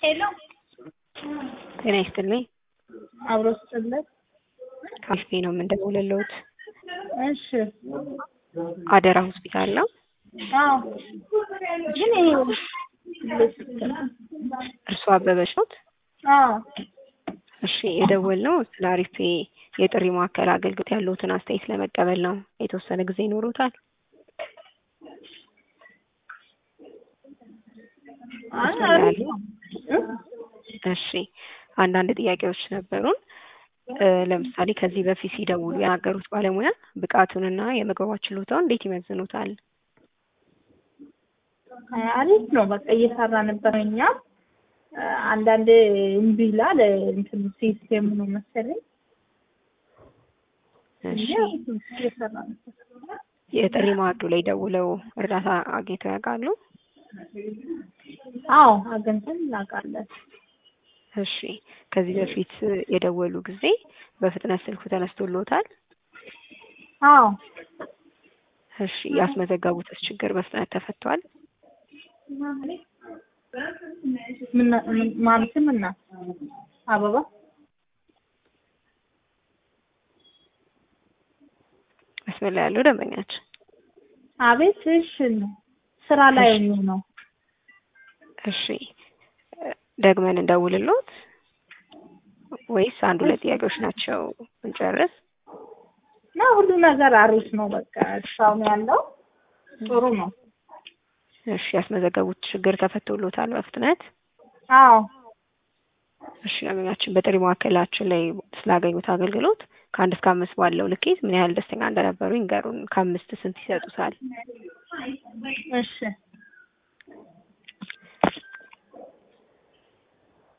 ጤና ይስጥልኝ። አብሮ ስጥለት። ካፌ ነው የምንደውልልዎት። እሺ። አደራ ሆስፒታል ነው። አዎ። ግን ይሄ እርሶ አበበች ኖት? አዎ። እሺ የደወልነው ስለ አሪፌ የጥሪ ማዕከል አገልግሎት ያለዎትን አስተያየት ለመቀበል ነው። የተወሰነ ጊዜ ይኖሩታል? አይ መስመር ላይ አሪፍ አሉ? ነው። እሺ አንዳንድ ጥያቄዎች ነበሩን። እ ለምሳሌ ከዚህ በፊት ሲደውሉ የናገሩት ባለሙያ ብቃቱንና የመግባባት ችሎታውን እንዴት ይመዝኑታል? አይ አሪፍ ነው። በቃ እየሰራ ነበር። እኛም እ አንዳንድ እምቢ ይላል እንትን ሲስቴም ነው መሰለኝ እንጂ እሺ አሪፍ ነው። እየሰራ ነበር። የጥሪ ማዕዱ ላይ ደውለው እርዳታ አግኝተው ያውቃሉ? አዎ አግኝተን እናውቃለን። እሺ ከዚህ በፊት የደወሉ ጊዜ በፍጥነት ስልኩ ተነስቶልዎታል? አዎ እሺ ያስመዘገቡትስ ችግር በፍጥነት ተፈቷል? ምን ምን- ማለትም እና አበባ መስመር ላይ ያለው ደንበኛችን አቤት። እሺ ስራ ላይ ሆኜ ነው። እሺ እ ደግመን እንደውልልዎት ወይስ አንድ ሁለት ጥያቄዎች ናቸው እንጨርስ? እና ሁሉ ነገር አሪፍ ነው። በቃ እስካሁን ያለው ጥሩ ነው። እሺ ያስመዘገቡት ችግር ተፈቶልዎታል በፍጥነት? አዎ እሺ ደንበኛችን በጥሪ ማዕከላችን ላይ ስላገኙት አገልግሎት ከአንድ እስከ አምስት ባለው ልኬት ምን ያህል ደስተኛ እንደነበሩ ይንገሩን። ከአምስት ስንት ይሰጡታል? እሺ